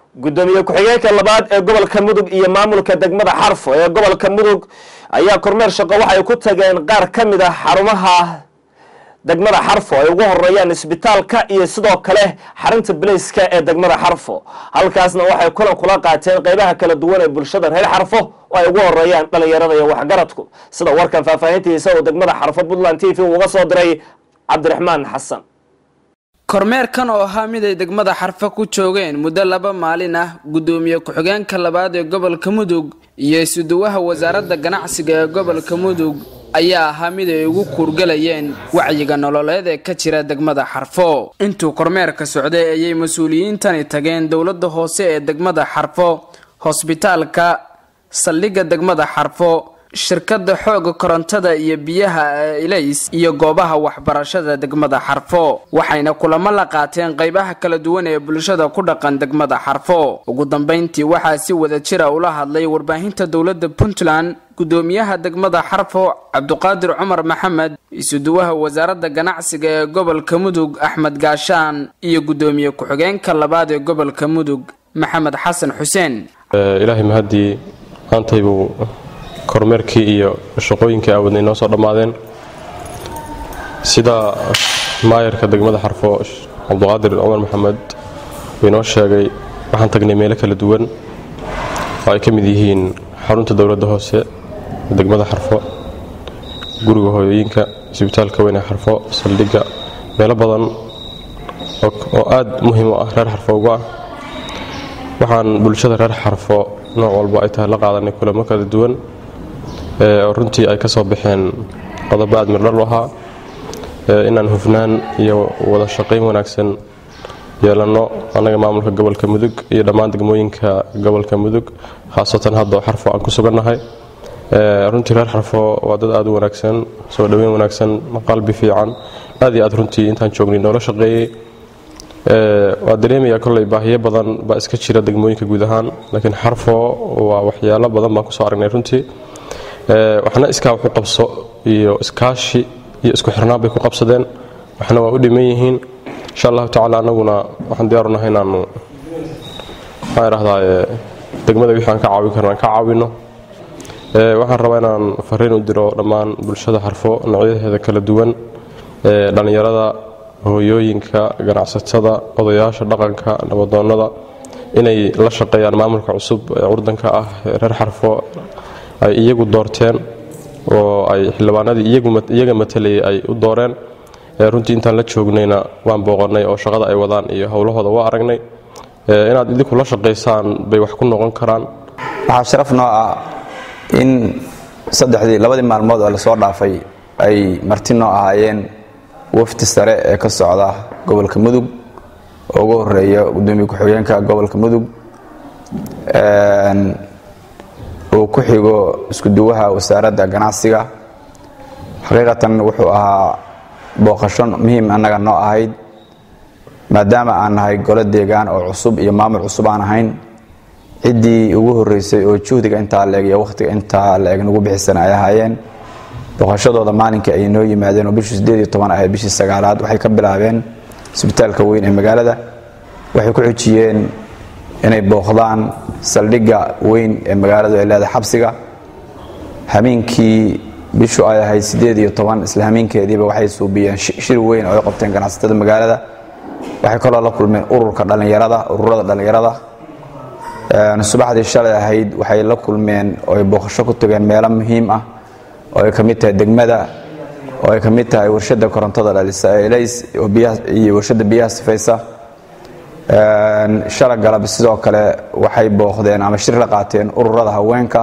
gudoomiye ku-xigeenka labaad ee gobolka mudug iyo maamulka degmada xarfo ee gobolka mudug ayaa kormeer shaqo waxay ku tageen qaar ka mid ah xarumaha degmada xarfo ay ugu horeeyaan isbitaalka iyo sidoo kale xarunta baleyska ee degmada xarfo halkaasna waxay kulan kula qaateen qeybaha kala duwan ee bulshada reer xarfo oo ay ugu horeeyaan dhalinyarada iyo waxgaradku sida warkan faahfaahintiisa uu degmada xarfo puntland t v uga soo diray cabdiraxmaan xasan kormeerkan oo ahaa mid ay degmada xarfo ku joogeen muddo laba maalin ah gudoomiye ku-xigeenka labaad ee gobolka mudug iyo isuduwaha wasaaradda ganacsiga ee gobolka mudug ayaa ahaa mid ay ugu kuurgalayeen wacyiga nololeed ee ka jira degmada xarfo intuu kormeerka socday ayay mas-uuliyiintani tageen dowladda hoose ee degmada xarfo hosbitaalka saldhigga degmada xarfo shirkadda xooga korontada iyo biyaha ee ilays iyo goobaha waxbarashada degmada xarfo waxayna kulamo la qaateen qeybaha kala duwan ee bulshada ku dhaqan degmada xarfo ugu dambeyntii waxaa si wada jira ula hadlay warbaahinta dowladda puntland gudoomiyaha degmada xarfo cabduqaadir cumar maxamed isuduwaha wasaaradda ganacsiga ee gobolka mudug axmed gaashaan iyo gudoomiye ku-xigeenka labaad ee gobolka mudug maxamed xasan xuseen ilaahay mahadii maantaybuu kormeerkii iyo shaqooyinkii aawadnay noo soo dhammaadeen sida maayarka degmada xarfo cabduqaadir cumar maxamed uu inoo sheegay waxaan tagnay meelo kala duwan oo ay ka mid yihiin xarunta dowladda hoose degmada xarfo guriga hooyooyinka isbitaalka weyne xarfo saldhigga meelo badan oo aad muhiim u ah reer xarfo uga ah waxaan bulshada reer xarfo nooc walba ay tahay la qaadanay kulamo kala duwan oo runtii ay ka soo baxeen qodobo aad mirdhal u ahaa inaan hufnaan iyo wada shaqayn wanaagsan yeelanno annaga maamulka gobolka mudug iyo dhammaan degmooyinka gobolka mudug khaasatan hadda oo xarfo aan ku sugannahay runtii reer xarfo waa dad aad u wanaagsan soo dhoweyn wanaagsan qalbi fiican aad iyo aad runtii intaan joognay noola shaqeeyey waa dareemayaa kolley baahiyo badan baa iska jira degmooyinka guud ahaan laakiin xarfo waa waxyaalo badan baan kusoo aragnay runtii waxna iskaa waxu qabso iyo iskaashi iyo isku xirnaan bay ku qabsadeen waxna waa u dhiman yihiin insha allahu tacala annaguna waxaan diyaaru nahay inaanu maxaan idhahdaa degmada wixii aan ka caawin karna aan ka caawinno waxaan rabaa inaan fariin u diro dhammaan bulshada xarfo noocyadeeda kala duwan dhallinyarada hooyooyinka ganacsatada odayaasha dhaqanka nabadoonnada inay la shaqeeyaan maamulka cusub ee curdanka ah reer xarfo ay iyagu doorteen oo ay xildhibaanadii iyaga matalayay ay u dooreen runtii intaan la joognayna waan booqannay oo shaqada ay wadaan iyo howlahooda waa aragnay inaad idinku la shaqaysaan bay wax ku noqon karaan waxaa sharaf noo ah in saddexdii labadii maalmood oo lasoo dhaafay ay marti noo ahaayeen wafdi sare ee ka socda gobolka mudug oo ugu horeeya gudoomiye ku-xigeenka gobolka mudug uu ku xigo iskuduwaha wasaaradda ganacsiga xaqiiqatan wuxuu ahaa booqasho muhiim annaga noo ahayd maadaama aan nahay golo deegaan oo cusub iyo maamul cusub aan ahayn ciddii ugu horeysay oo juhdiga intaa leeg iyo wakhtiga intaa leeg nagu bixisana ay ahaayeen booqashadooda maalinkii ay noo yimaadeen oo bishii sideed iyo toban ahayd bishii sagaalaad waxay ka bilaabeen isbitaalka weyn ee magaalada waxay ku xujiyeen inay booqdaan saldhigga weyn ee magaaladu ay leedahay xabsiga hamiinkii bishu ay ahayd sideed iyo toban isla hamiinkeediiba waxay suubiyeen shir weyn oo ay qabteen ganacsatada magaalada waxay kaloo la kulmeen ururka dhallinyarada ururada dhallinyarada subaxdii shalay ahayd waxay la kulmeen oo ay booqasho ku tageen meelo muhiim ah oo ay ka mid tahay degmada oo ay ka mid tahay warshadda korontada dhalisa ee elays iyo warshadda biyaha sifaysa shala galab sidoo kale waxay booqdeen ama shir la qaateen ururada haweenka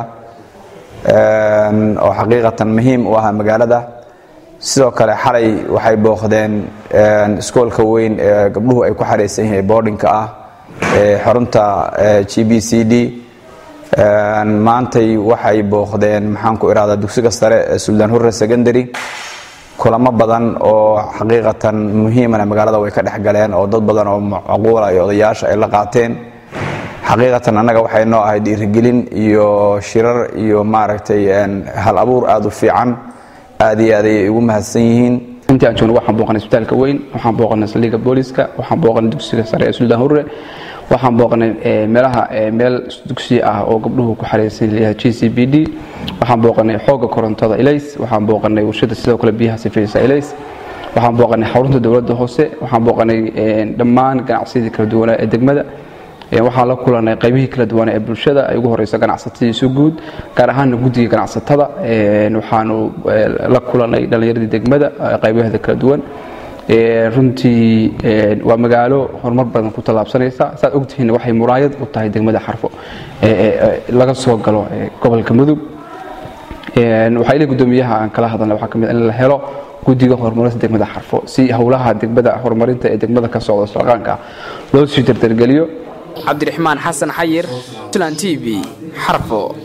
oo xaqiiqatan muhiim u ah magaalada sidoo kale xalay waxay booqdeen iskoolka weyn ee gabdhuhu ay ku xaraysan yihiin boardinka ah ee xarunta g b c d maantay waxay booqdeen maxaan ku irahdaa dugsiga sare ee suldaan hurre secondary kulamo badan oo xaqiiqatan muhiimana magaalada way ka dhex galeen oo dad badan oo macquula iyo odayaasha ay la qaateen xaqiiqatan annaga waxay noo ahay dhiirigelin iyo shirar iyo maaragtay hal abuur aada u fiican aad iyo aad ayay ugu mahadsan yihiin intii aan joogno waxaan booqanay isbitaalka weyn waxaan booqanay saldhigga booliska waxaan booqanay dugsiga sare ee suldaan hurre waxaan booqnay meelaha meel dugsi ah oo gabdhuhu ku xareysan leeyahay g c b d waxaan booqanay xooga korontada ilays waxaan booqanay warshada sidoo kale biyaha sifaysa ilays waxaan booqanay xarunta dowladda hoose waxaan booqanay dhammaan ganacsiyadii kala duwanaa ee degmada waxaan la kulanay qaybihii kala duwan ee bulshada ay ugu horeyso ganacsatadiisu guud gaar ahaana guddiga ganacsatada waxaanu la kulanay dhallinyaradii degmada qaybaheeda kala duwan runtii waa magaalo horumar badan ku tallaabsanaysa saad ogtihiin waxay muraayad u tahay degmada xarfo laga soo galo gobolka mudug waxaa ila gudoomiyaha aan kala hadalna waxaa kamid in la helo guddiga horumarinta degmada xarfo si howlaha degmada horumarinta ee degmada ka socda saqaanka loo sii dardargeliyo cabdiraxmaan xasan xayir tlan t v xarfo